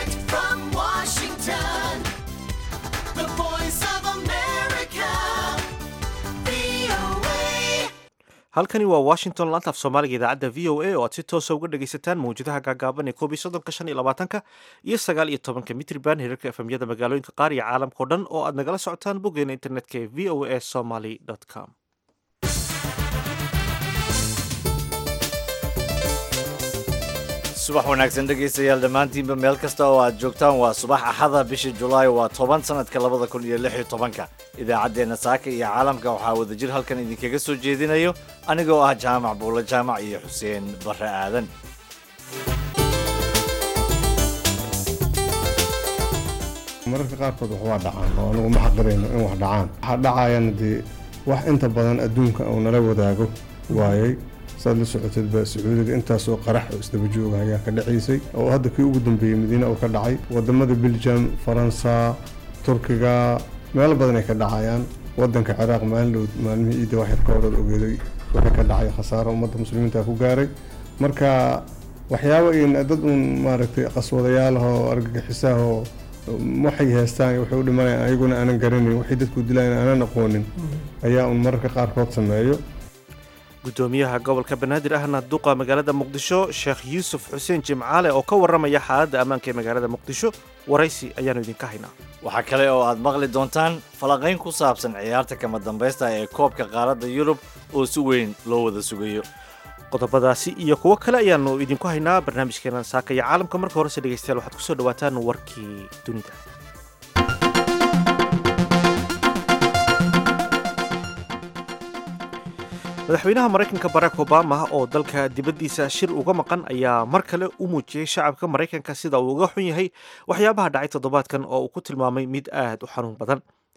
Direct from Washington, the voice of America, VOA. halkani waa washington laanta af soomaaliga idaacadda v o a oo aad si toosa uga dhagaysataan mawjadaha gaagaaban ee koob iyo soddonka shan iyo labaatanka iyo sagaal iyo tobanka mitriban hirarka efemyada magaalooyinka qaar iyo caalamkao dhan oo aad nagala socotaan boggeena internetka ee v o a somaly com subax wanaagsan dhegaystayaal dhammaantiinba meel kasta oo aad joogtaan waa subax axada bisha julaay waa toban sanadka labada kun iyo lix iyo tobanka idaacaddeenna saaka iyo caalamka waxaa wadajir halkan idinkaga soo jeedinayo anigoo ah jaamac buulle jaamac iyo xuseen barre aadan mararka qaarkood wax waa dhacaan oo anugu ma xaqirayno in wax dhacaan waxaa dhacayana dee wax inta badan adduunka uu nala wadaago waayey saad la socotedba sacuudiga intaasoo qarax oo isdaba jooga ayaa ka dhacaysay oo hadda kii ugu dambeeyey madiine uu ka dhacay wadamada beljam faransa turkiga meelo badan ay ka dhacayaan wadanka ciraaq maalin dhow maalmihii ciidda wax yar ka hor ogeeday waxay ka dhacay khasaaro ummadda muslimiinta ku gaaray marka waxyaabo in dad uun maaragtay qaswadayaal ah oo argagixisaah oo waxay heestaan waxay u dhimanayaan ayaguna aanan garanayn waxay dadku dilayaan aanan aqoonin ayaa un mararka qaarkood sameeyo gudoomiyaha gobolka banaadir ahna duqa magaalada muqdisho sheekh yuusuf xuseen jimcaale oo ka warramaya xaaladda ammaanka ee magaalada muqdisho waraysi ayaanu idinka haynaa waxaa kale oo aad maqli doontaan falanqayn ku saabsan ciyaarta kama dambaysta ee koobka qaaradda yurub oo si weyn loo wada sugayo qodobadaasi iyo kuwo kale ayaanu idinku haynaa barnaamijkeena saaka iyo caalamka marka horese dhegaystayaal waxaad kusoo dhawaataan warkii dunida madaxweynaha maraykanka barack obama oo dalka dibaddiisa shir uga maqan ayaa mar kale u muujiyey shacabka maraykanka sida uu uga xun yahay waxyaabaha dhacay toddobaadkan oo uu ku tilmaamay mid aad u xanuun badan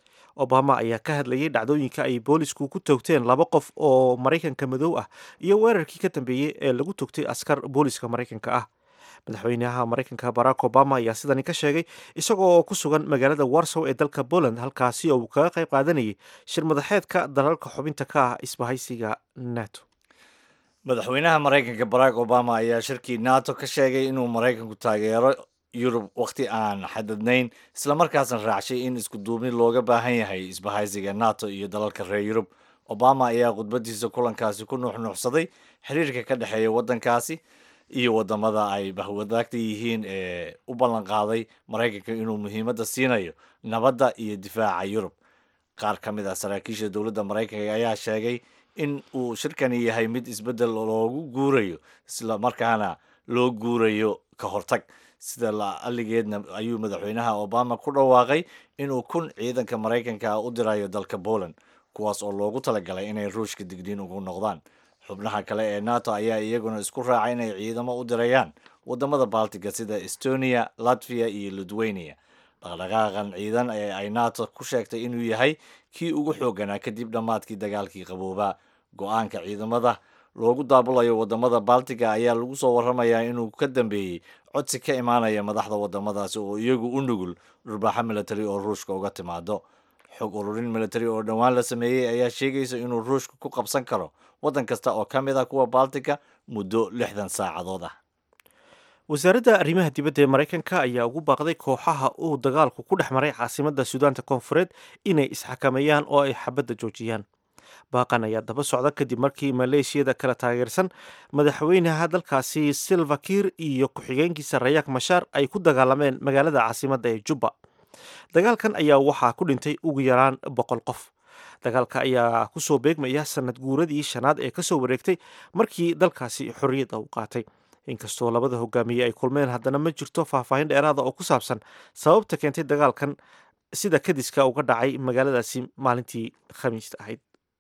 obama ayaa ka hadlayay dhacdooyinka ay boolisku ku toogteen laba qof oo maraykanka madow ah iyo weerarkii ka dambeeyey ee lagu toogtay askar booliska maraykanka ah madaxweynaha maraykanka barack obama ayaa sidani ka sheegay isagoo ku sugan magaalada warsow ee dalka poland halkaasi oo uu kaga qayb qaadanayay shir madaxeedka dalalka xubinta ka ah isbahaysiga nato madaxweynaha maraykanka barack obama ayaa shirkii nato ka sheegay inuu maraykanku taageero yurub wakhti aan xadadnayn islamarkaasna raacshay in isku duubni looga baahan yahay isbahaysiga nato iyo dalalka reer yurub obama ayaa khudbadiisa kulankaasi ku nuuxnuuxsaday xiriirka ka dhexeeya waddankaasi iyo wadamada ay bahwadaagta yihiin ee u ballanqaaday maraykanka inuu muhiimadda siinayo nabadda iyo difaaca yurub qaar ka mid ah saraakiisha dowladda maraykanka ayaa sheegay in uu shirkani yahay mid isbeddel loogu guurayo isla markaana loo guurayo ka hortag sida la'alligeedna ayuu madaxweynaha obama ku dhawaaqay inuu kun ciidanka maraykanka u dirayo dalka poland kuwaas oo loogu talagalay inay ruushka digniin ugu noqdaan xubnaha kale ee nato ayaa iyaguna isku raacay inay ciidamo u dirayaan wadamada baltiga sida estonia latvia iyo lithuania dhaqdhaqaaqan ciidan ee ay nato ku sheegtay inuu yahay kii ugu xooganaa kadib dhammaadkii dagaalkii qaboobaa go-aanka ciidamada loogu daabulayo wadamada baltiga ayaa lagu soo waramayaa inuu ka dambeeyey codsi ka imaanaya madaxda wadamadaasi oo iyagu u nugul dhurbaaxo military oo ruushka uga timaado xog ururin military oo dhowaan la sameeyey ayaa sheegaysa inuu ruushka ku qabsan karo waddan kasta oo ka mid ah kuwa baltiga muddo lixdan saacadood ah wasaaradda arrimaha dibadda ee maraykanka ayaa ugu baaqday kooxaha uu dagaalku ku dhex maray caasimadda suudaanta koonfureed inay isxakameeyaan oo ay xabadda joojiyaan baaqan ayaa daba socda kadib markii maleeshiyada kala taageersan madaxweynaha dalkaasi silva kiir iyo ku-xigeenkiisa rayaak mashaar ay ku dagaalameen magaalada caasimadda ee jubba dagaalkan ayaa waxaa ku dhintay ugu yaraan boqol qof dagaalka ayaa kusoo beegmaya sanad guuradii shanaad ee kasoo wareegtay markii dalkaasi xorriyadda uu qaatay inkastoo labada hogaamiye ay kulmeen haddana ma jirto faahfaahin dheeraada oo ku saabsan sababta keentay dagaalkan sida kadiska uga dhacay magaaladaasi maalintii khamiista ahayd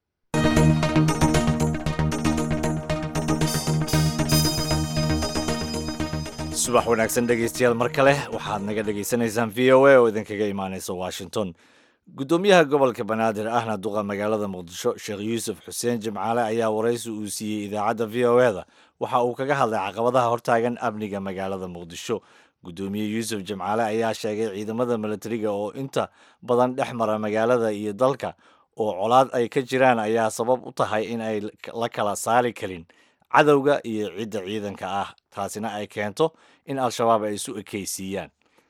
subax wanaagsan dhegaystayaal mar kale waxaad naga dhegaysanaysaan v o a oo idinkaga imaaneysa washington guddoomiyaha gobolka banaadir ahna duqa magaalada muqdisho sheekh yuusuf xuseen jimcaale ayaa waraysi uu siiyey idaacadda v o eda waxa uu kaga hadlay caqabadaha hortaagan amniga magaalada muqdisho guddoomiye yuusuf jimcaale ayaa sheegay ciidamada milatariga oo inta badan dhex mara magaalada iyo dalka oo colaad ay ka jiraan ayaa sabab u tahay in ay la kala saari karin cadowga iyo cidda ciidanka ah taasina ay keento in al-shabaab ay isu ekaysiiyaan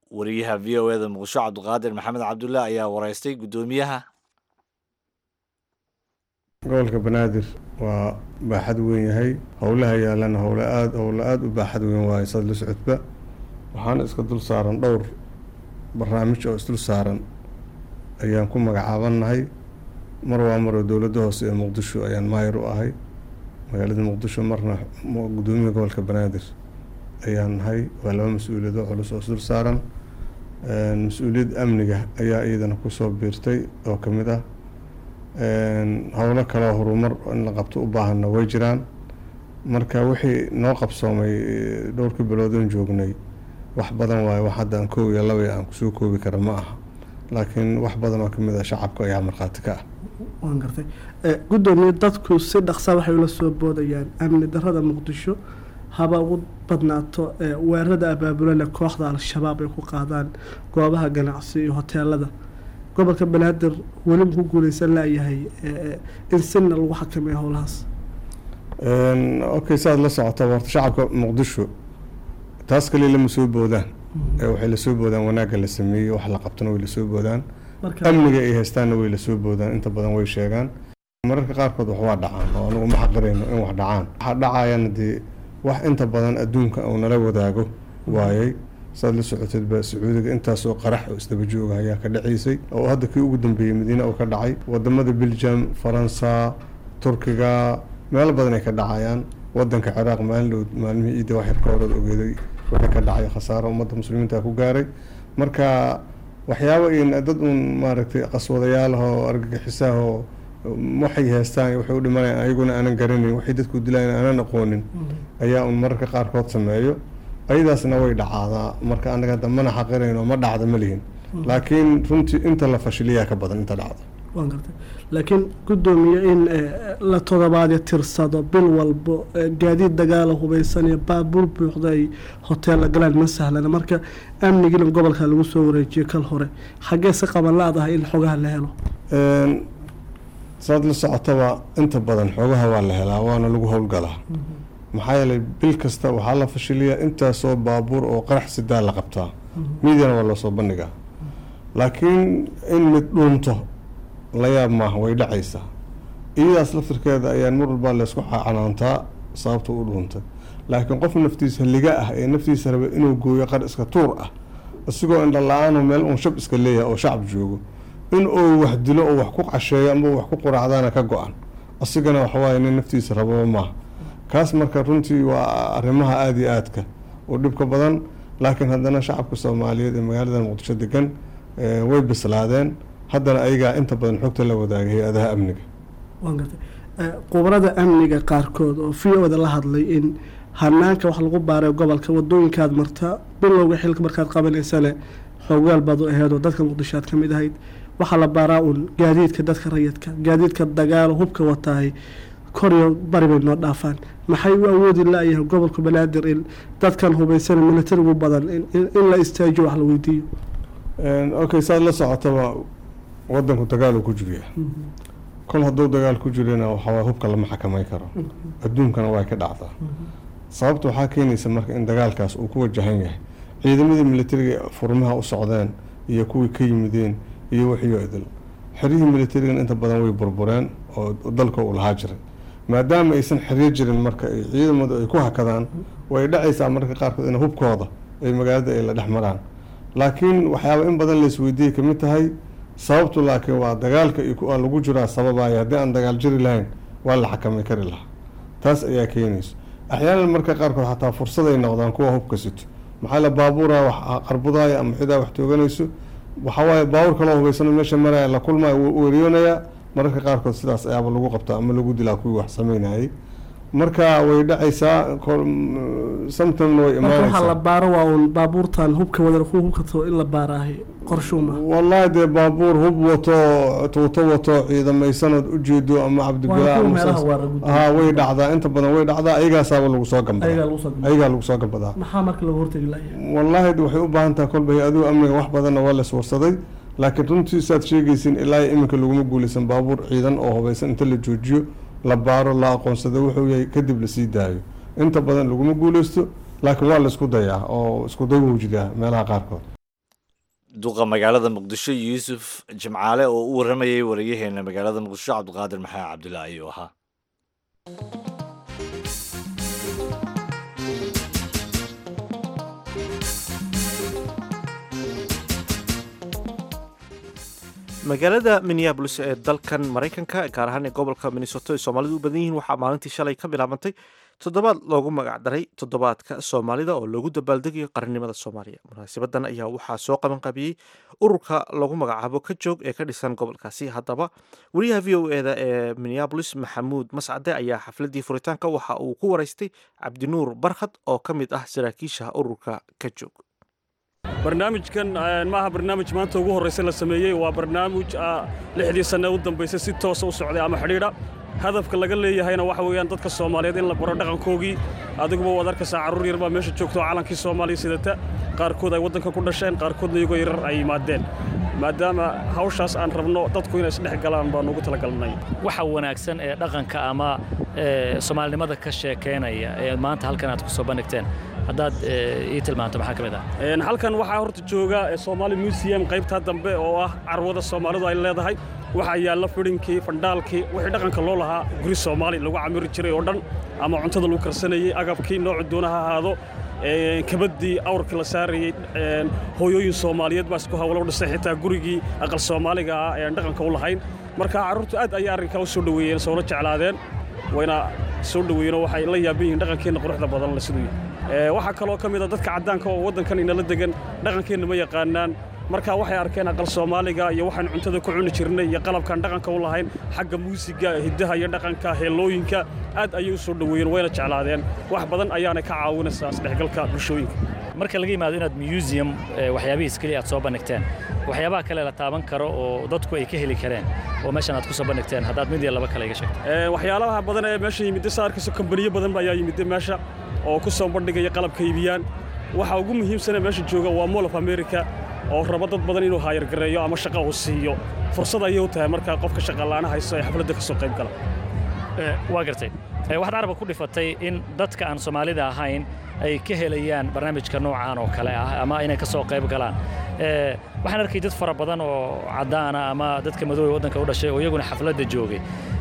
wariyaha v o eda muqdisho cabdiqaadir maxamed cabdulle ayaa wareystay guddoomiyaha gobolka banaadir waa baaxad weyn yahay howlaha yaalana howle aad howle aada u baaxad weyn waaye sad la socodba waxaana iska dul saaran dhowr barnaamij oo isdul saaran ayaan ku magacaabanahay mar waa maroo dowladda hoose ee muqdisho ayaan maayar u ahay magaalada muqdisho marna guddoomiyaha gobolka banaadir ayaan nahay waa laba mas-uuliyad oo culus oo isdul saaran mas-uuliyad amniga ayaa iyadana kusoo biirtay oo ka mid ah howlo kaleo horumar in la qabto u baahanna way jiraan marka wixii noo qabsoomay dhowrkii biloodan joognay wax badan waaye wax hadda aan koob iyo laba aan kusoo koobi kara ma aha laakiin wax badan oo kamid ah shacabka ayaa markhaati ka ah waan gartay guddoomiye dadku si dhaqsa waxay ula soo boodayaan amni darada muqdisho haba ugu badnaato weerarada abaabulale kooxda al-shabaab ay ku qaadaan goobaha ganacsi iyo hoteelada gobolka banaadir weli ku guuleysan laayahay in sina lagu xakameeyo howlahaas okay saad la socota horta shacabka muqdisho taas kaliya lama soo boodaan waxay lasoo boodaan wanaagga la sameeyey wax la qabtana way lasoo boodaan amniga ay haystaanna way lasoo boodaan inta badan way sheegaan mararka qaarkood wax waa dhacaan oo anagu ma xaqirayno in wax dhacaan waxa dhacayana dee wax inta badan adduunka uu nala wadaago waayey saad la socoteedba sacuudiga intaasoo qarax oo isdaba jooga ayaa ka dhacaysay oo hadda kii ugu dambeeyey madiine oo ka dhacay wadamada belgium faransa turkiga meelo badan ay ka dhacayaan wadanka ciraaq maalin dhow maalmihii ciidda wax yar ka horeed ogeeday wixii ka dhacay khasaaro ummadda muslimiinta ku gaaray marka waxyaabo in dad uun maaragtay qaswadayaalahoo argagixisaahoo waxay haystaan waxay u dhimanayaan ayaguna aanan garanayn waxay dadku dilayan aanan aqoonin ayaa un mararka qaarkood sameeyo ayadaasna way dhacaadaa marka anaga hadda mana xaqirayno ma dhacda ma lihin laakiin runtii inta la fashiliyaa ka badan inta dhacda waan gartay laakiin guddoomiye in la todobaadyo tirsado bil walbo gaadiid dagaala hubeysan iyo baabuur buuxda ay hoteella galaan ma sahlana marka amnigiina gobolka lagu soo wareejiyo kal hore xaggee si qaban la-dahay in xogaha la helo saad la socotaba inta badan xoogaha waa la helaa waana lagu howlgalaa maxaa yeelay bil kasta waxaa la fashiliyaa intaasoo baabuur oo qarax sidaa la qabtaa miidyana waa loosoo bandhigaa laakiin in mid dhuunto la yaab maaha way dhacaysaa iyadaas laftirkeeda ayaan mar walbaa laysku canaantaa sababta u dhuuntay laakiin qof naftiisa liga ah ee naftiisa raba inuu gooyo qar iska tuur ah isigoo indha la-aan meel uun shab iska leeyahay oo shacab joogo in uu wax dilo oo wax ku casheeyo ama wax ku quraacdaana ka go-an asigana waxawaaye nin naftiisa rababa maaha kaas marka runtii waa arrimaha aada iyo aadka oo dhibka badan laakiin haddana shacabka soomaaliyeed ee magaalada muqdisho degan way bislaadeen haddana ayagaa inta badan xogta la wadaaga hay-adaha amniga waan gartay qubarada amniga qaarkood oo v o-da la hadlay in hanaanka wax lagu baaray gobolka wadooyinkaad marta bilowga xilka markaad qabanaysane xoogaal baad u aheed oo dadka muqdisho aad ka mid ahayd waxaa la baaraa uun gaadiidka dadka rayidka gaadiidka dagaalo hubka wataahay koryo bari bay noo dhaafaan maxay u awoodi la-yahay gobolka banaadir in dadkan hubaysan militarigu badan in la istaajiyo wax la weydiiyo okay saad la socotaba wadanku dagaal uu ku jiriya kol hadduu dagaal ku jirana waxawaa hubka lama xakamay karo adduunkana way ka dhacdaa sababta waxaa keenaysa marka in dagaalkaas uu ku wajahan yahay ciidamadii militariga furmaha u socdeen iyo kuwii ka yimideen iyo wixiyo idil xeryihii militarigan inta badan way burbureen oo dalka uu lahaa jiray maadaama aysan xeryo jirin marka ay ciidamadu ay ku hakadaan way dhacaysaa marka qaarkood in hubkooda ay magaalada ay la dhex maraan laakiin waxyaaba in badan la isweydiiyay kamid tahay sababtu laakiin waa dagaalka aa lagu jiraa sababaya haddii aan dagaal jiri lahayn waa la xakamay kari lahaa taas ayaa keenaysa axyaanan marka qaarkood xataa fursaday noqdaan kuwa hubka sito maxaa la baabuura wax qarbudaaya ama xidaa wax tooganayso waxawaaye baabuur kaloo hubaysano meesha maraya la kulmaya wuu weeriyoonayaa mararka qaarkood sidaas ayaaba lagu qabtaa ama lagu dilaa kuwii wax sameynayay marka way dhacaysaa samtamna way marka waxaa la imaanaysaa baaro waa uun baabuurtan hubka wada kuwa hubka tago in la baaraahay qorshuuma wallahi dee baabuur hub wato tuuto wato ciidamaysanood ujeedo ama cabdibilaa Waa kuwa ama meelaha saas- waara guddiga. haa way dhacdaa inta badan way dhacdaa ayagaasaaba lagu soo ayagaa gambadaa lagu soo gudbay. ayagaa lagu soo gambadaa maxaa marka lagu hortegi lahayaa wallaahi de waxay u baahan tahay kolba hay-aduhu amniga wax badanna waa las warsaday laakiin runtii saad sheegaysin ilaa iyo iminka laguma guuleysan baabuur ciidan oo hubaysan inta la joojiyo la baaro la aqoonsado wuxuu yahay kadib lasii daayo inta badan laguma guuleysto laakiin waa la isku dayaa oo isku day wuu jiraa meelaha qaarkood duqa magaalada muqdisho yuusuf jimcaale oo u waramayay wariyaheena magaalada muqdisho cabdiqaadir maxamed cabdillah ayuu ahaa magaalada minneabolis ee dalkan maraykanka gaar ahaan ee gobolka minnesoto ay soomaalidu u badan yihiin waxaa maalintii shalay ka bilaabantay toddobaad loogu magacdaray toddobaadka soomaalida oo loogu dabaaldegayo qarannimada soomaaliya munaasabadan ayaa waxaa soo qabanqabiyey ururka lagu magacaabo ka joog ee ka dhisan gobolkaasi haddaba wariyaha v o eda ee minneabolis maxamuud mascade ayaa xafladii furitaanka waxa uu ku waraystay cabdinuur barkhad oo ka mid ah saraakiisha ururka ka joog barnaamijkan maaha barnaamij maanta ugu horraysa la sameeyey waa barnaamij lixdii sanne u dambaysay si toosa u socday ama xidhiidha hadafka laga leeyahayna waxa weeyaan dadka soomaaliyeed in la baro dhaqankoogii adiguba waad arkaysaa carruur yar baa meesha joogto oo calankii soomaaliya sidata qaarkood ay waddanka ku dhasheen qaarkoodna iyagoo yarar ay yimaadeen maadaama hawshaas aan rabno dadku inay isdhex galaan baan ugu talagalnay waxa wanaagsan ee dhaqanka ama soomaalinimada ka sheekaynaya ee maanta halkan aad ku soo bandhigteen haddaad ii tilmaanto maxaa ka mid ah halkan waxaa horta jooga soomaali museum qaybtaa dambe oo ah carwada soomaalidu ay leedahay waxaa yaalla fidhinkii fandhaalkii wixii dhaqanka loo lahaa guri soomaali lagu camiri jiray oo dhan ama cuntada lagu karsanayey agabkii noocu doona ha ahaado kabaddii awrkii la saarayey hooyooyin soomaaliyeed baa isku hawlo dhisay xitaa gurigii aqal soomaaliga ah ee aan dhaqanka u lahayn marka carruurtu aad ayay arrinkaa u soo dhoweeyeen soona jeclaadeen wayna soo dhoweeyeenoo waxay la yaaban yihiin dhaqankeenna quruxda badan le siduu yahay waxaa kaloo ka mid a dadka caddaanka oo waddankan inala degan dhaqankeenna ma yaqaanaan marka waxay arkeen aqal soomaaliga iyo waxaan cuntada ku cuni jirnay iyo qalabkaan dhaqanka u lahayn xagga muusiga hiddaha iyo dhaqanka heellooyinka aad ayay u soo dhoweeyeen wayna jeclaadeen wax badan ayaana ka caawinaysaa isdhexgalka bulshooyinka marka laga yimaado inaad museum waxyaabihiis keliya aad soo bandhigteen waxyaabaha kale la taaban karo oo dadku ay ka heli kareen oo meeshan aad ku soo bandhigteen haddaad mid iyo laba kale iga sheegto waxyaalaha badan ee meesha yimidda saa arkayso kambaniyo badan ayaa yimidda meesha oo ku soo bandhigaya qalabka iibiyaan waxa ugu muhiimsanee meesha jooga waa mall of america oo raba dad badan inuu haayargareeyo ama shaqa uu siiyo fursad ayay u tahay markaa qofka shaqalaana hayso ee xafladda ka soo qayb gala waa gartay waxaad carabka ku dhifatay in dadka aan soomaalida ahayn ay ka helayaan barnaamijka noocaan oo kale ah ama inay ka soo qayb galaan waxaan arkay dad fara badan oo caddaana ama dadka madoobe waddanka u dhashay oo iyaguna xafladda joogay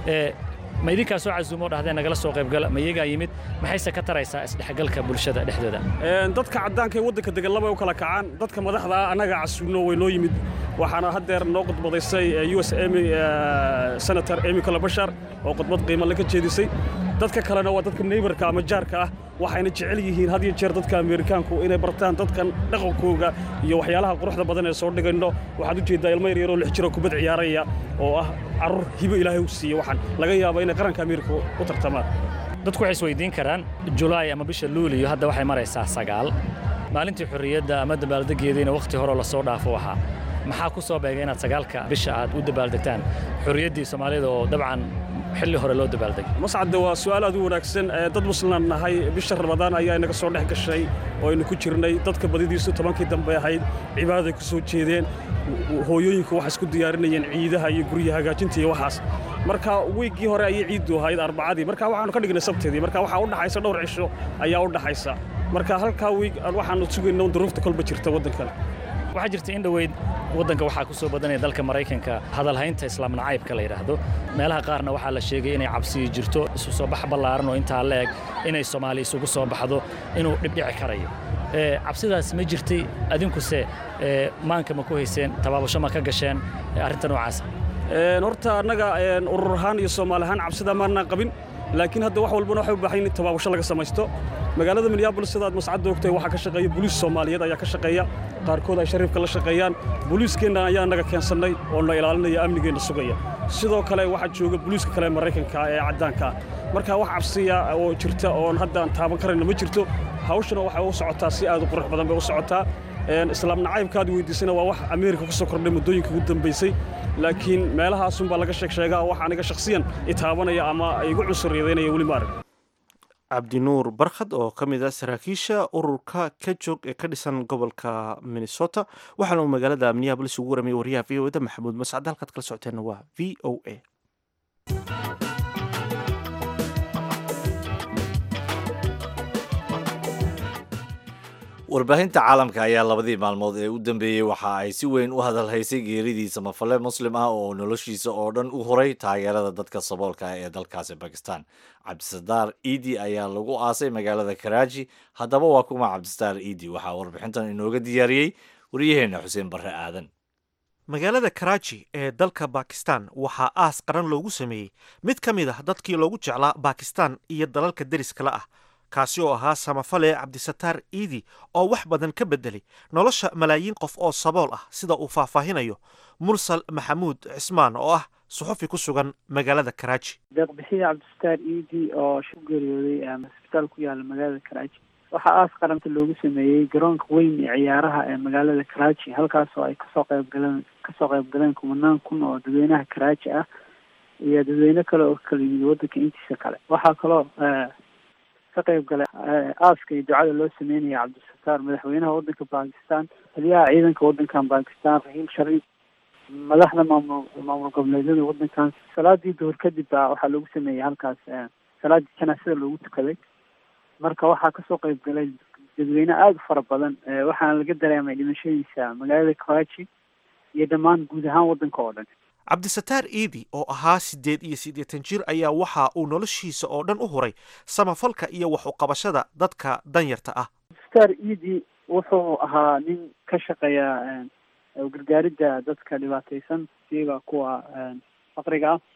ma idinkaa soo casuumo dhahdeen nagala soo qaybgala ma iyagaa yimid maxayse ka taraysaa isdhexgalka bulshada dhexdooda dadka caddaanka ee waddanka degan labay u kala kacaan dadka madaxda ah annaga casuuno way noo yimid waxaana haddeer noo khudbadaysay u s emy senator emy kalabashar oo khudbad qiimo laga jeedisay dadka kalena waa dadka neybarka ama jaarka ah waxayna jecel yihiin had iyo jeer dadka ameerikaanku inay bartaan dadkan dhaqankooga iyo waxyaalaha quruxda badan ee soo dhigayno waxaad u jeeddaa ilmo yaryaroo lix jiroo kubad ciyaaraya oo ah carruur hibo ilaahay u siiye waxaan laga yaaba inay qaranka ameerika u tartamaan dadku waxay isweydiin karaan julaay ama bisha luuliyo hadda waxay maraysaa sagaal maalintii xorriyadda ama dabaaldegeediina wakhti horeo lasoo dhaafo ahaa maxaa ku soo beegay inaad sagaalka bisha aad u dabaaldegtaan xorriyaddii soomaalida oo dabcan xilli hore loo dabaaldegay mascadde waa su'aal aad u wanaagsan dad muslimaan nahay bisha ramadaan ayaa inaga soo dhex gashay oo aynu ku jirnay dadka badidiisu tobankii dambe ahayd cibaadaday ku soo jeedeen hooyooyinku waxay isku diyaarinayeen ciidaha iyo gurya hagaajinta iyo waxaas marka wiiggii hore ayay ciiddu ahayd arbacadii marka waxaanu ka dhignay sabteedii marka waxaa u dhaxaysa dhowr cisho ayaa u dhaxaysa marka halkaa wiig waxaanu sugayna duruufta kolba jirta waddankan waxaa jirta in dhoweyd waddanka waxaa ku soo badanaya dalka maraykanka hadalhaynta islaam nacaybka la yidhaahdo meelaha qaarna waxaa la sheegay inay cabsiyi jirto isu soo bax ballaaran oo intaa la eg inay soomaali isugu soo baxdo inuu dhibdhici karayo cabsidaas ma jirtay adinkuse maanka ma ku hayseen tabaabasho ma ka gasheen arrinta noocaasa horta annaga urur ahaan iyo soomaali ahaan cabsida maanaan qabin laakiin hadda wax walbana waxay u baahan in tabaabasho laga samaysto magaalada minneabolis sidaad mascadda ogtay waxaa ka shaqeeya boliis soomaaliyeed ayaa ka shaqeeya qaarkood ay shariifka la shaqeeyaan boliiskeenna ayaa naga keensannay oo na ilaalinaya amnigeenna sugaya sidoo kale waxaa jooga boliiska kale maraykanka ee caddaanka marka wax cabsiya oo jirta oon hadda aan taaban karayna ma jirto hawshana waxay u socotaa si aad u qurux badan bay u socotaa islaam nacaybkaad weydiisana waa wax ameerika ku soo kordhay muddooyinka ugu dambaysay laakiin meelahaasunbaa laga sheeg sheegaa wax aniga shakhsiyan itaabanaya ama igu cusuriyadeynaya weli ma arag cabdinuur barkhad oo ka mid ah saraakiisha ururka ka joog ee ka dhisan gobolka minnesota waxaana uu magaalada minneabolis ugu waramay wariyaha v o eda maxamuud mascad halkaad kala socoteenna waa v o a warbaahinta caalamka ayaa labadii maalmood ee u dambeeyey waxa ay si weyn u hadalhaysay geeridii samafale muslim ah oo noloshiisa oo dhan u horay taageerada dadka saboolka ah ee dalkaasi bakistan cabdisadaar iidi ayaa lagu aasay magaalada karaaji haddaba waa kuma cabdisadaar iidi waxaa warbixintan inooga diyaariyey waryaheena xuseen barre aadan magaalada karaaji ee dalka bakistan waxaa aas qaran loogu sameeyey mid ka mid ah dadkii loogu jeclaa bakistan iyo dalalka deriskala ah kaasi oo ahaa samafale cabdisataar iidi oo wax badan ka beddelay nolosha malaayiin qof oo sabool ah sida uu faahfaahinayo mursal maxamuud cismaan oo ah suxufi ku sugan magaalada karaaji deeqbixiye cabdisataar iidi oo ku geeriyooday hosbitaal ku yaala magaalada karaaji waxaa aas qaranta loogu sameeyey garoonka weyn ee ciyaaraha ee magaalada karaaji halkaas oo ay kasoo qayb galeen kasoo qayb galeen kumanaan kun oo dadweynaha karaaji ah iyo dadweyne kale oo kala yimid wadanka intiisa kale waxaa kaloo ka qayb galay aaska iyo ducada loo sameynaya cabdisataar madaxweynaha wadanka bakistan taliyaha ciidanka wadankan bakistan rahiim shariif madaxda maamul maamul goboleedyada wadankan salaadii duhur kadib baa waxaa loogu sameeyey halkaas salaadii janaasada loogu tukaday marka waxaa kasoo qayb galay dadweyne aada u fara badan waxaana laga dareemay dhimashadiisa magaalada karachi iyo dhammaan guud ahaan wadanka oo dhan cabdisataar iidi oo ahaa siddeed iyo siddeetan jir ayaa waxa uu noloshiisa oo dhan u huray samafalka iyo wax uqabashada dadka danyarta ah star iidi wuxuu ahaa nin ka shaqeeya gargaaridda dadka dhibaataysan siiba kuwa faqriga ah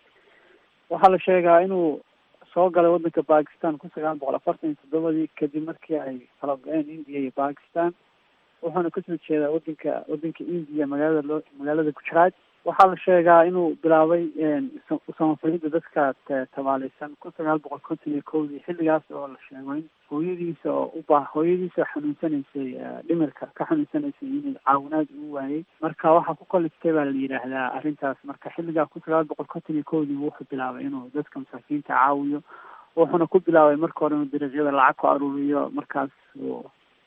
waxaa la sheegaa inuu soo galay wadanka bakistan kun sagaal boqol afartan iyo toddobadii kadib markii ay kala go-een india iyo bakistan wuxuuna kasoo jeedaa wadanka wadanka india magaalada loo magaalada gujarat waxaa la sheegaa inuu bilaabay samafalida dadka tabaaleysan kun sagaal boqol konton iyo kowdii xilligaas oo la sheego in hooyadiisa oo uba hooyadiisa xanuunsanaysay dhimirka ka xanuunsanaysay inuu caawinaad uu waayey marka waxaa ku kaliftay baa la yidhaahdaa arrintaas marka xilligaa kun sagaal boqol konton iyo kowdii wuxuu bilaabay inuu dadka masaakiinta caawiyo wuxuuna ku bilaabay marka hore inuu dariiqyada lacag ku aruuriyo markaas uu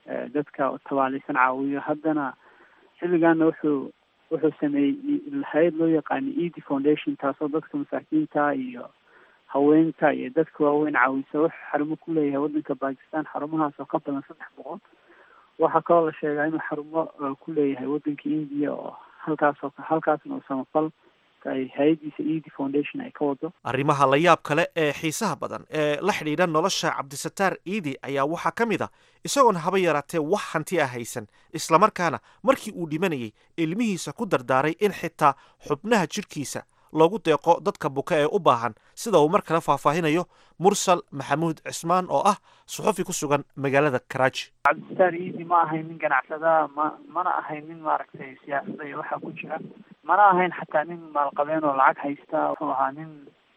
dadka tabaaleysan caawiyo haddana xilligaana wuxuu wuxuu sameeyey hay-ad loo yaqaano ed foundation taasoo dadka masaakiinta iyo haweenka iyo dadka waaweyn caawisa wuxuu xarumo ku leeyahay wadanka bakistan xarumahaas oo ka badan saddex boqol waxaa kaloo la sheegaa inuu xarumo ku leeyahay wadanka india oo halkaas oo halkaasna uu samafal ay hay-adiisa ed foundation ay ka wado arrimaha la yaab kale ee xiisaha badan ee la xidhiidha nolosha cabdisataar iidi ayaa waxaa ka mid a isagoon haba yaraatee wax hanti ah haysan islamarkaana markii uu dhimanayay ilmihiisa ku dardaaray in xitaa xubnaha jidhkiisa loogu deeqo dadka buka ee u baahan sida uu mar kale faahfaahinayo mursal maxamuud cismaan oo ah suxufi ku sugan magaalada karaaji cabdisataar iidi ma ahayn nin ganacsada ma mana ahayn nin maaragtay siyaasada iyo waxaa ku jira mana ahayn xataa nin maalqabeen oo lacag haysta wuxuu ahaa nin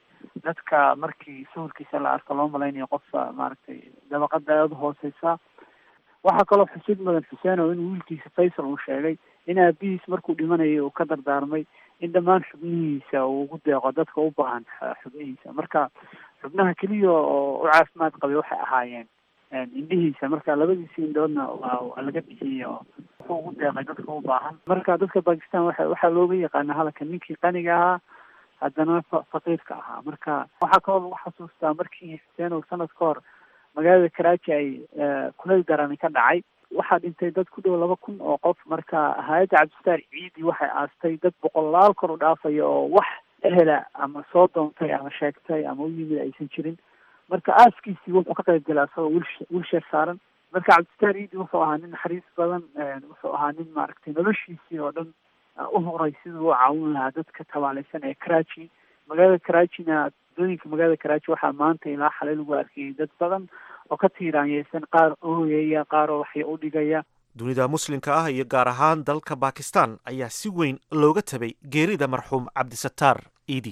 dadka markii sawirkiisa la arko loo malaynayo qofka maaragtay dabaqada aada u hooseysa waxaa kaloo xusid mudan xuseen oo in wiilkiisa faysal uu sheegay in aabihiis markuu dhimanayay uu ka dardaarmay in dhammaan xubnihiisa uu ugu deeqo dadka u baahan xubnihiisa marka xubnaha keliya oo u caafimaad qabay waxay ahaayeen indhihiisa marka labadiisi indhoodna waa laga bixiyey oo wuxuu ugu deeqay dadka u baahan marka dadka bakistan waxa waxaa looga yaqaana halka ninkii qaniga ahaa haddana faqiirka ahaa marka waxaa kaloo lagu xasuustaa markii xuseen oo sanad ka hor magaalada karaaji ay kuleyl darani ka dhacay waxaa dhintay dad ku dhow laba kun oo qof marka hay-adda cabdisataar ciidi waxay aastay dad boqolaal kor u dhaafaya oo wax ehela ama soo doontay ama sheegtay ama u yimid aysan jirin marka aaskiisii wuxuu ka qayb galay asagoo wil wilsheer saaran marka cabdisataar ciidi wuxuu ahaa nin naxariis badan wuxuu ahaa nin maaragtay noloshiisii oo dhan u horay siduu u caawin lahaa dadka tabaaleysan ee karaaji magaalada karaajina dooyinka magaalada karaaji waxaa maanta ilaa xalay lagu arkayay dad badan oo ka tiiraanyeysan qaar ooyaya qaar oo waxya u dhigaya dunida muslimka ah iyo gaar ahaan dalka bakistan ayaa si weyn looga tabay geerida marxuum cabdisataar iidi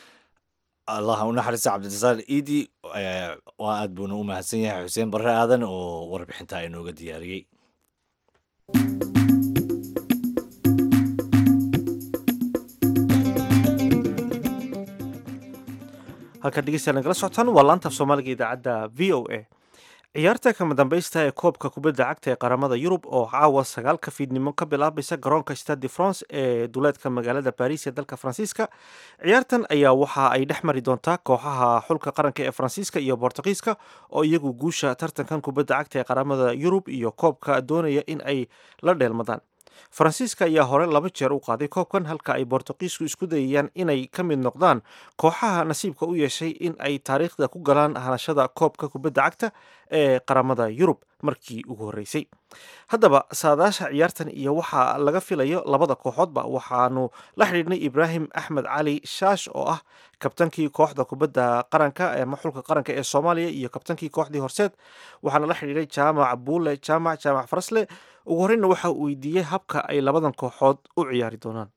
allah u naxariista cabdirasaaq iidi waa aad buuna u mahadsan yahay xuseen barre aadan oo warbixintaa inooga diyaariyey halkaad dhegeystayaal nagala socotaan waa laanta af soomaaliga idaacadda v o a ciyaarta kama dambaysta ee koobka kubadda cagta ee qaramada yurub oo caawa sagaalka fiidnimo ka bilaabaysa garoonka stade de france ee duleedka magaalada baris ee dalka faransiiska ciyaartan ayaa waxa ay dhex mari doontaa kooxaha xulka qaranka ee faransiiska iyo bortugiiska oo iyagu guusha tartankan kubadda cagta ee qaramada yurub iyo koobka doonaya in ay la dheelmadaan faransiiska ayaa hore laba jeer u qaaday koobkan halka ay bortuqiisku isku dayayaan inay ka mid noqdaan kooxaha nasiibka u yeeshay in ay taariikhda ku galaan hanashada koobka kubadda cagta ee qaramada yurub markii ugu horreysay haddaba saadaasha ciyaartan iyo waxaa laga filayo labada kooxoodba waxaanu la xidhiidhnay ibraahim axmed cali shaash oo ah kabtankii kooxda kubadda qaranka ama xulka qaranka ee soomaaliya iyo kabtankii kooxdii horseed waxaana la xidhiidhay jaamac buule jaamac jaamac farasle ugu horreyna waxa uu weydiiyey habka ay labadan kooxood u ciyaari doonaan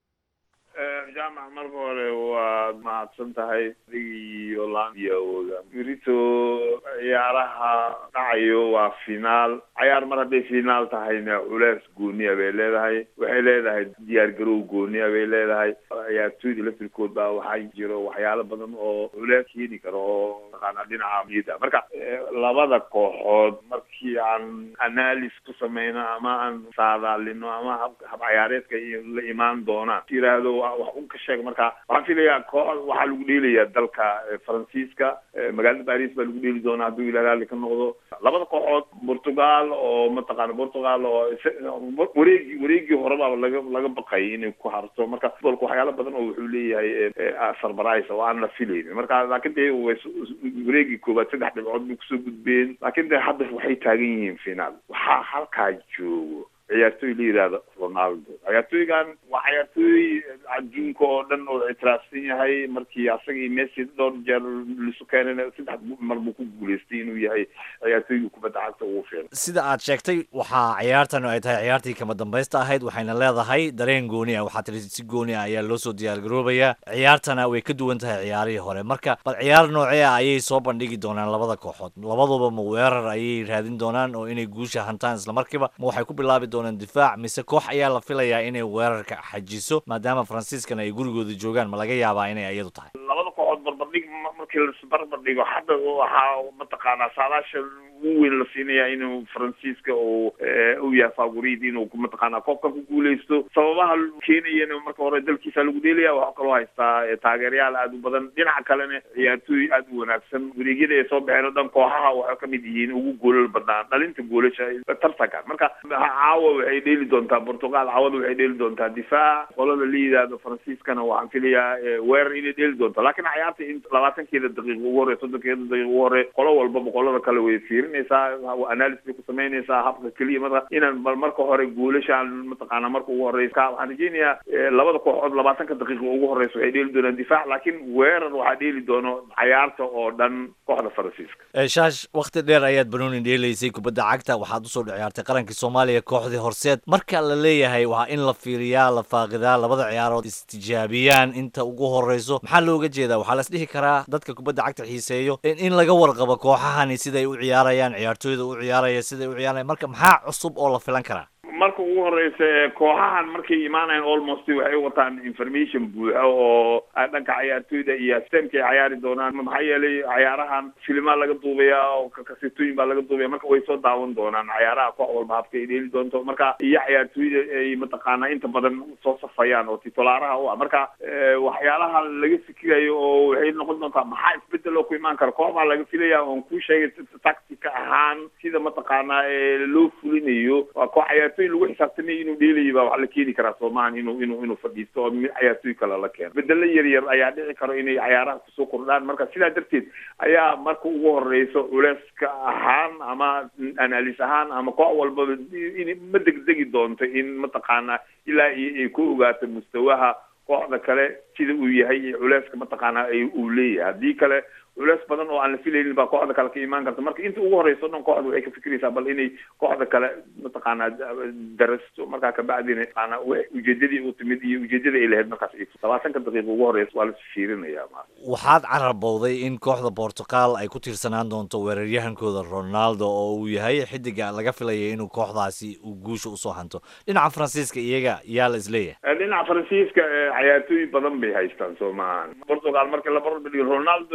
jaamac marka hore waad mahadsan tahay iyo laamiyawooda berito ciyaaraha dhacayo waa finaal cayaar mar hadday finaal tahayna culees gooniya bay leedahay waxay leedahay diyaar garow gooniya bay leedahay ciyaartooyda laftirkood baa waxaa jiro waxyaalo badan oo culees keeni karo oo taqaana dhinaca niyadda marka labada kooxood markii aan analysis ku sameyno ama aan saadaalino ama hab hab cayaareedka la imaan doonaan yiraahdo wax un ka sheeg marka waxaan filayaa koox waxaa lagu dheelayaa dalka faransiiska magaalada baris baa lagu dheeli doonaa hadduu ilaah raalli ka noqdo labada kooxood portugal oo mataqaana portugal oo wareegii wareegii horeba laga laga baqay inay ku harto marka futbolka waxyaalo badan oo wuxuu leeyahay surprise oo aan la filaynin marka laakiin dee wareegii koowaad saddex dhibcood bay kusoo gudbeen laakiin de hadda waxay taagan yihiin finaal waxaa halkaa joogo ciyaartooy la yidhaahdo ronaldo ciyaartooygan waa ciyaartooy adduunka oo dhan oo ictiraafsan yahay markii asaga iyo messi dhowr jeer lisu keenana saddex mar buu ku guuleystay inuu yahay ciyaartooygii kubadda cagta ugu fiican sida aad sheegtay waxaa ciyaartan ay tahay ciyaartii kama dambaysta ahayd waxayna leedahay dareen gooni ah waxaa tiri si gooni ah ayaa loo soo diyaargaroobayaa ciyaartana way ka duwan tahay ciyaarihii hore marka bal ciyaar noocee ah ayay soo bandhigi doonaan labada kooxood labaduba ma weerar ayay raadin doonaan oo inay guusha hantaan islamarkiiba ma waxay ku bilaabi doonaan difaac mise koox ayaa la filayaa inay weerarka xajiso maadaama faransiiskana ay gurigooda joogaan ma laga yaabaa inay iyadu tahay labada kooxood barbardhig markii lasbarbar dhigo hadda waxaa mataqaanaa saadaasha ugu weyn la siinaya inuu faransiiska uu u yahay favorit inuu mataqaanaa koobka ku guuleysto sababaha keenayana marka hore dalkiisa lagu dheelaya waxaa kaloo haystaa taageerayaal aada u badan dhinaca kalena ciyaartooy aada u wanaagsan wareegyada ay soo baxeen oo dhan kooxaha waxay kamid yihiin ugu goolal badnaan dhalinta goolasha tartanka marka caawa waxay dheeli doontaa portugal caawada waxay dheeli doontaa difaac qolada la yidhaahdo faransiiskana waxaan filayaa weerar inay dheeli doonto laakiin cayaarta in labaatankeeda daqiiqa ugu hore soddonkeeda daqiiqa ugu hore qolo walbaba qolada kale way fiirinaysaa analysis bay ku samaynaysaa habka keliya marka inaan bal marka hore goolashaan mataqaana marka ugu horeysa waxaan rajeynayaa labada kooxood labaatanka daqiiqa ugu horeysa waxay dheeli doonaan difaac laakiin weerar waxaa dheeli doono cayaarta oo dhan kooxda faransiiska shaash wakti dheer ayaad banooni dheelaysay kubadda cagta waxaad usoo ciyaartay qarankii soomaaliya kooxdii horseed marka la leeyahay waa in la fiiriyaa la faaqidaa labada ciyaarood istijaabiyaan inta ugu horeyso maxaa looga jeedaa waxaa las dhihi karaa dadka kubadda cagta xiiseeyo in laga warqabo kooxahani siday u ciyaarayaan ciyaartooyda u ciyaaraya siday u ciyaaraya marka maxaa cusub oo la filan karaa marka ugu horeysa kooxahan markay imaanayan almost waxay wataan information buuxa oo dhanka cayaartooyda iyo systemka ay cayaari doonaan maxaa yeelay cayaarahan filimaa laga duubaya oo kasitooyin baa laga duubaya marka way soo daawan doonaan cayaaraha koox walba habka ay dheeli doonto marka iyo cayaartooyda ay mataqaana inta badan soo safayaan oo titulaaraha u ah marka waxyaalaha laga fikirayo oo waxay noqon doontaa maxaa isbedel oo ku imaan kara koox baa laga filaya oon ku sheegay tactica ahaan sida mataqaana loo fulinayo waa koox cayaartooy lagu xisaabtamay inuu dheelayo baa wax la keeni karaa soomahan inuu inuu inuu fadhiisto oo cayaartooy kale la keeno bedelo yar yar ayaa dhici karo inay cayaaraha kusoo kordhaan marka sidaa darteed ayaa marka ugu horeyso culeyska ahaan ama analis ahaan ama koox walbaba in ma degdegi doonto in mataqaana ilaa iyo ay ku ogaato mustawaha kooxda kale sida uu yahay iyo culeyska mataqaana uu leeyahay haddii kale culeys badan oo aan la filaynin baa kooxda kale ka imaan karta marka inta ugu horeyso dhan kooxda waxay ka fikiraysaa bal inay kooxda kale mataqaana darasto markaa kabacdina mataqaana ujeedadii u timid iyo ujeedada ay lahayd markaas labaatanka daqiiqa ugu horeysa waa la fiirinaya waxaad carabowday in kooxda portugal ay ku tiirsanaan doonto weeraryahankooda ronaldo oo uu yahay xidiga laga filaya inuu kooxdaasi uu guusha usoo hanto dhinaca faransiiska iyaga yaa la isleeyahay dhinaca faransiiska cayaartooy badan bay haystaan soo maahan portugal marka la barbardhigo ronaldo iyo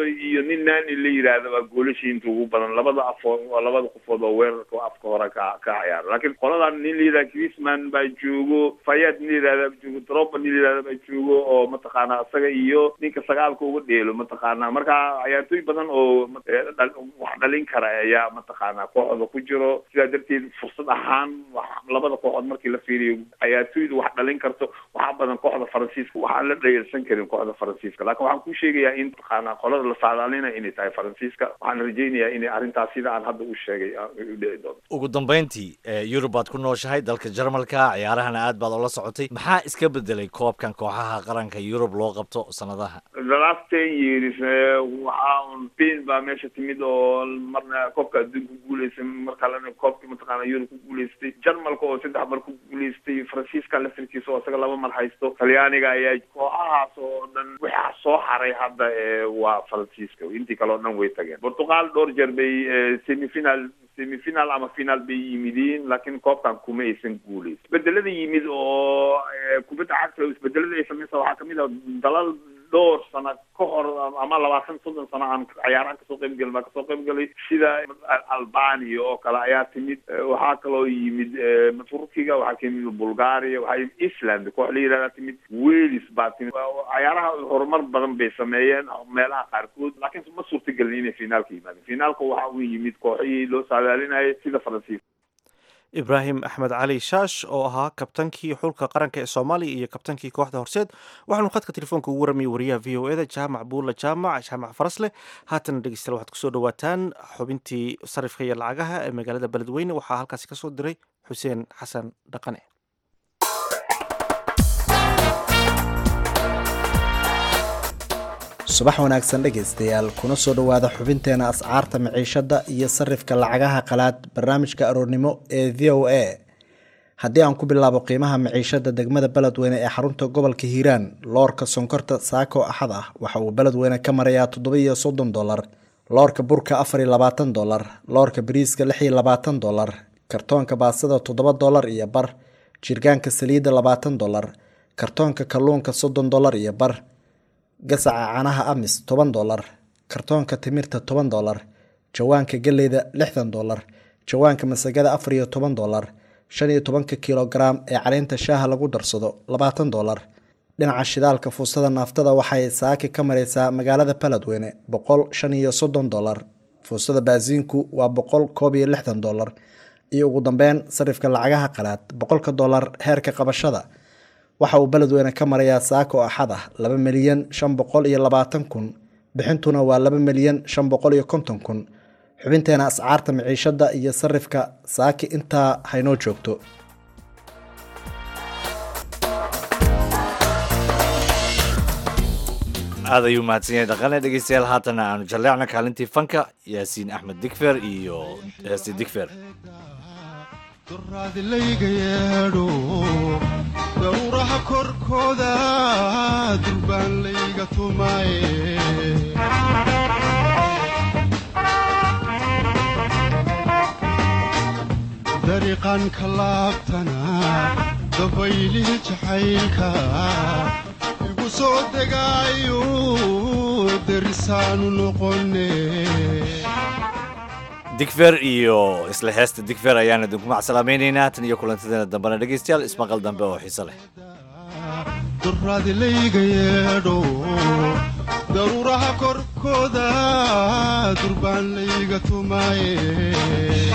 nin nani la yidhaahda waa goolasha inta ugu badan labada afood waa labada qofood oo weerarka oo afka hore ka ka ciyaara laakiin qoladan nin la yidhahda Griezmann baa joogo Fayad nin la yidhahda baa joogo Drogba nin la yidhahda baa joogo oo mataqaana isaga iyo ninka sagaalka uga dheelo mataqaana marka ciyaartooy badan oo eh, dhal- wax dhalin kara ayaa mataqaana kooxda ku jiro sidaa darteed fursad ahaan wax- labada kooxood markii la fiiriyo ciyaartooydu wax dhalin karto waxaa badan kooxda faransiiska waxaan la dhayalsan karin kooxda faransiiska laakiin waxaan ku sheegayaa in mataqaana qolada la saadaalinaya inay tahay faransiiska waxaan rajaynayaa inay arrintaas sida aan hadda u sheegay ah, ay u dhici doonto ugu dambayntii eh, yurub baad ku nooshahay dalka jarmalka ciyaarahana aad baad ula socotay maxaa iska bedelay koobkan kooxaha qaranka yurub loo qabto sanadaha the last ten years eh, waxaa un spain baa meesha timid oo marna koobka adduunka ku guuleysay mar kalena koobka mataqaana yurub ku guuleystay jarmalka oo saddex mar ku guuleystay faransiiska laftirkiisa oo isaga laba mar haysto talyaaniga ayaa kooxahaas oo dhan waxaa soo haray hadda eh, waa faransiiska intii kale oo dhan way tageen portugal dhowr jeer bay eh, semifinal semifinal ama final bay yimidiin laakiin koobkan kuma aysan guuleysan isbedelada yimid oo eh, kubadda cagta isbedelada ay samaysa waxaa kamid ah dalal dhowr sano ka hor ama labaatan soddon sano aan ciyaarahan kasoo qayb gelin baa kasoo qayb galay sida albania oo kale ayaa timid Eh, waxaa kaloo yimid eh, turkiga waxaa ka yimid bulgaria waxaa yimid island koox la yidhahdaa timid wales baa timid Waa- ciyaaraha horumar badan bay sameeyeen meelaha qaarkood laakiin ma suurtagelin inay finaalka yimaadeen finaalka waxa uu yimid kooxihii loo saadaalinayay sida faransiiska ibraahim axmed cali shaash oo ahaa kabtankii xulka qaranka ee soomaaliya iyo kabtankii kooxda horseed waxaanu khadka telefoonka ugu waramayay wariyaha v o eda jaamac buulla jaamac jaamac farasleh haatana dhegeystayaal waxaad kusoo dhawaataan xubintii sarifka iyo lacagaha ee magaalada beledweyne waxaa halkaasi kasoo diray xuseen xasan dhaqane subax wanaagsan dhegaystayaal kuna soo dhowaada xubinteena ascaarta maciishada iyo sarifka lacagaha qalaad barnaamijka aroornimo ee v o a haddii aan ku bilaabo qiimaha maciishada degmada beledweyne ee xarunta gobolka hiiraan loorka sonkorta saako axad ah waxa uu beledweyne ka marayaa toddoba iyo soddon dolar loorka burka afar iyo labaatan dolar loorka bariiska lix iyo labaatan dolar kartoonka baasada toddoba dolar iyo bar jirgaanka saliidda labaatan dolar kartoonka kalluunka soddon dolar iyo bar gasaca caanaha amis toban dolar kartoonka timirta toban dolar jawaanka galleyda lixdan dolar jawaanka masagada afar iyo toban dolar shan iyo tobanka kilogaram ee caleynta shaaha lagu darsado labaatan dolar dhinaca shidaalka fuusada naaftada waxay saaki ka mareysaa magaalada beledweyne boqol shan iyo soddon dolar fuusada baasiinku waa boqol koob iyo lixdan dolar iyo ugu dambeyn sarifka lacagaha qalaad boqolka dolar heerka qabashada waxa uu beledweyne ka marayaa saako axad ah laba milyan shan boqol iyo labaatan kun bixintuna waa laba milyan shan boqol iyo konton kun xubinteena ascaarta maciishada iyo sarifka saaki intaa haynoo joogto aad ayuu mahadsan yahay dhaqane dhegeystayaal haatana aanu jalleecna kaalintii fanka yaasiin axmed digfer iyo heesti digfer duraadilayga yeedho dowraha korkooda durbaan layga tumaye dariiqan ka laabtana dabaylihii jacaylka igu soo degaayo derisaanu noqone digfer iyo isla heesta digfer ayaan idinku macsalaamaynaynaa tan iyo kulantadeena dambena dhegeystayaal ismaqal dambe oo xiiso leh duraadilayga yeedho daruuraha korkooda durbaan layga tumaye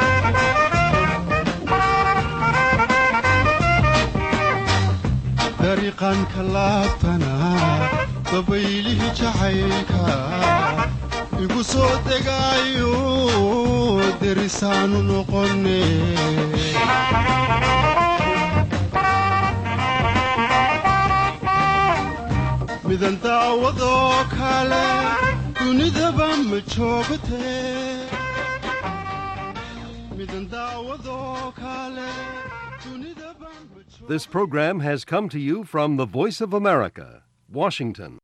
dariiqan ka laabtana dabaylihii jacaylka igu soo degaayo derisaanu noqone midan daawadoo kale dunidaba ma joogte midan daawadoo kale dunidaba This program has come to you from the Voice of America, Washington.